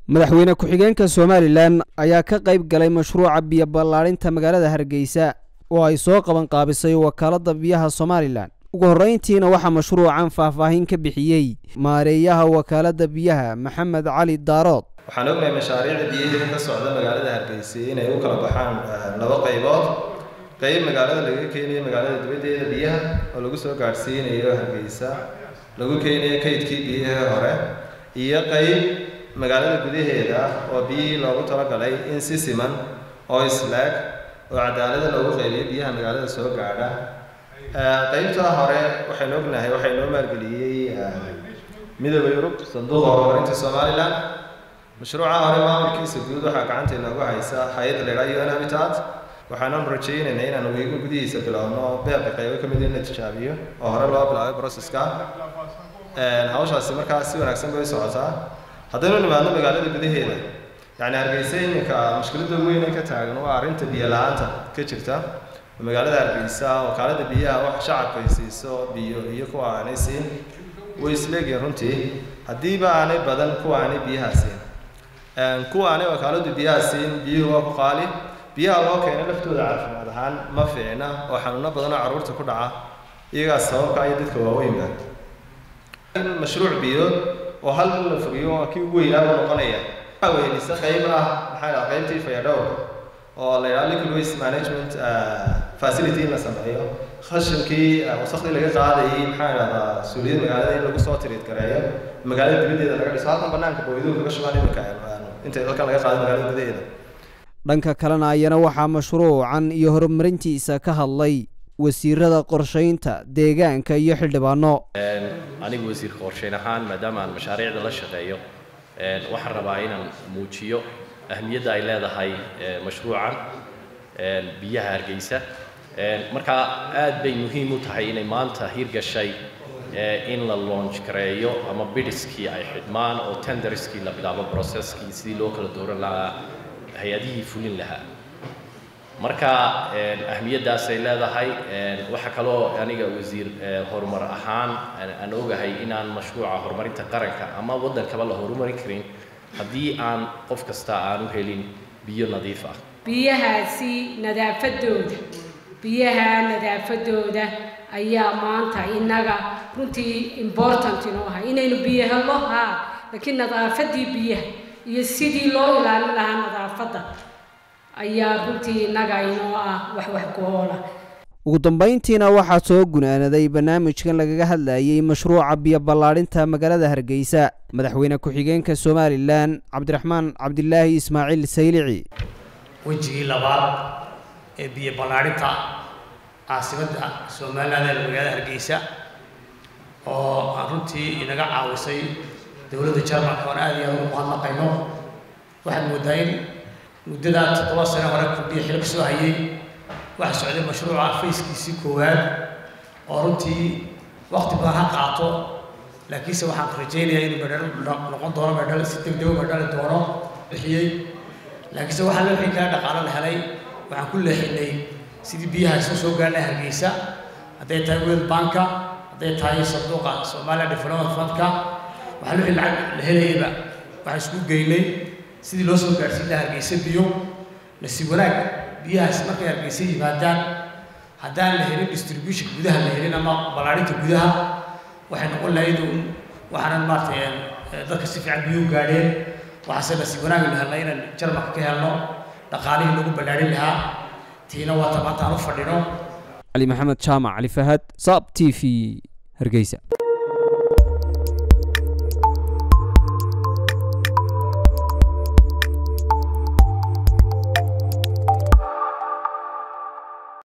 madaxweyne ku-xigeenka somalilan ayaa ka qayb galay mashruuca biyo ballaadhinta magaalada hargeysa oo ay soo qaban qaabisay wakaaladda biyaha somalilan ugu horreyntiina waxaa mashruucan faahfaahin ka bixiyey maareeyaha wakaaladda biyaha maxamed cali daarood waxaan ognahay mashaariicda biyaheeda ka socda magaalada hargeysa inay u kala baxaan laba qaybood qayb magaalada laga keenayo magaalada dibaddeeda biyaha oo lagu soo gaadhsiinayo hargeysa lagu keenayo kaydkii biyihii hore iyo qayb magaalada gudaheeda oo biyihii loogu talagalay in si siman oo islaag oo cadaalada loogu qaybiyo biyaha magaalada soo gaadha qaybtaa hore waxaynu ognahay waxay noo maalgeliyey midooda yurub sanduuqa horumarinta somalilan mashruuca hore maamulkiisa guud waxaa gacanta inoogu haysa hay-adda la idhaha un habitat waxaananu rajaynaynaa inaan wiigu gudihiisa bilowno beeqa qaybo ka mid in la tijaabiyo oo hore loo bilaabay processka hawshaasi markaa si wanaagsan bay u socotaa haddaynu nimaadno magaalada gudaheeda yacni hargeysa iminka mushkiladda weyn ee ka taagan waa arrinta biyo la-aanta ka jirta magaalada hargeysa wakaalada biyaha wax shacabka ay siiso biyo iyo kuwa aanay siin way isleegihin runtii haddiiba aanay badan kuwa aanay biyaha siin kuwa aanay wakaaladu biyaha siin biyuhu waa ku qaali biyaha loo keena laftooda caafimaad ahaan ma fiicna oo xanuuno badan oo carruurta ku dhaca iyagaas sababka iyo dadka waaweynba in mashruuc biyood oo hal in la fogiyo waa kii ugu weynaaba noqonaya waxaa wehelisa qayb ah maxaa dhaha qaybtii fayadhowrka oo la yidhaha liquid waste management facility in la sameeyo khashinkii wasakhdii laga qaadayay maxaa idhahdaa suuliyada magaalada in lagu soo tiriid gareeyo magaalada dibaddeeda laga dhiso halkan banaanka booyduhu kaga shubaan iminka intay dalkan laga qaado magaalada gudaheeda dhanka kalena ayana waxaa mashruucan iyo horumarintiisa ka hadlay wasiirada qorshaynta deegaanka iyo xildhibaano anigu wasiirka qorshayn ahaan maadaama aan mashaariicda la shaqeeyo waxaan rabaa inaan muujiyo ahmiyadda ay leedahay mashruucan biyaha hargeysa markaa aad bay muhiim u tahay inay maanta hirgashay in la launch gareeyo ama bidiskii ay xidhmaan oo tenderskii la bilaabo processkii sidii loo kala dooran lahaa hay-adihii fulin lahaa marka ahmiyaddaasay leedahay waxaa kaloo aniga wasiir horumar ahaan aan ogahay inaan mashruuca horumarinta qaranka ama waddankaba la horumarin karin haddii aan qof kasta aan u helin biyo nadiif ah biyahaasi nadaafadooda biyaha nadaafadooda ayaa maanta innaga runtii important inoo aha inaynu biyo helno haa laakiin nadaafadii biyaha iyo sidii loo ilaalin lahaa nadaafadda ayaa runtii innaga inoo ah wax wax goola ugu dambayntiina waxaa soo gunaanaday barnaamijkan lagaga hadlayay mashruuca biyo ballaadhinta magaalada hargeysa madaxweyne ku-xigeenka somalilan cabdiraxmaan cabdilaahi ismaaciil saylici wejigii labaad ee biyo ballaadhinta caasimadda somalilan ee magaalada hargeysa oo aan runtii inaga caawisay dowladda jarmalka oon aad iyo aad ugu mahadnaqayno waxaad moodaa in muddadaa toddoba sano hore kordhiya xil ka soo hayay waxaa socday mashruuca fayskiisii koowaad oo runtii waqti badan ha qaato laakiinse waxaan rajaynayaa inuu medhal noqon doono medhal si degdego medhali doono bixiyey laakiinse waxaa la wixii kale dhaqaalo la helay waxaan ku leexinay sidii biyaha soo soo gaarnay hargeysa hadday tahay world banka hadday tahay sanduuqa Soomaaliya Development Fundka waxaa wixii lacag la helayaba waxaan isku geynay sidii loo soo gaarsiin lahaa hargeysa biyo nasiib wanaag biyahaas markay hargeysa yimaadaan haddaan la helin distribution gudaha la helin ama ballaarinta gudaha waxay noqon lahayd un waxaanan maaragtay dadka si fiican biyuhu gaadheen waxaase nasiib wanaag la helnay inaan jarmalka ka helno dhaqaalihii lagu ballaarin lahaa tiina waa tamaanta aan u fadhino cali maxamed jaamac cali fahad saab t v hargeysa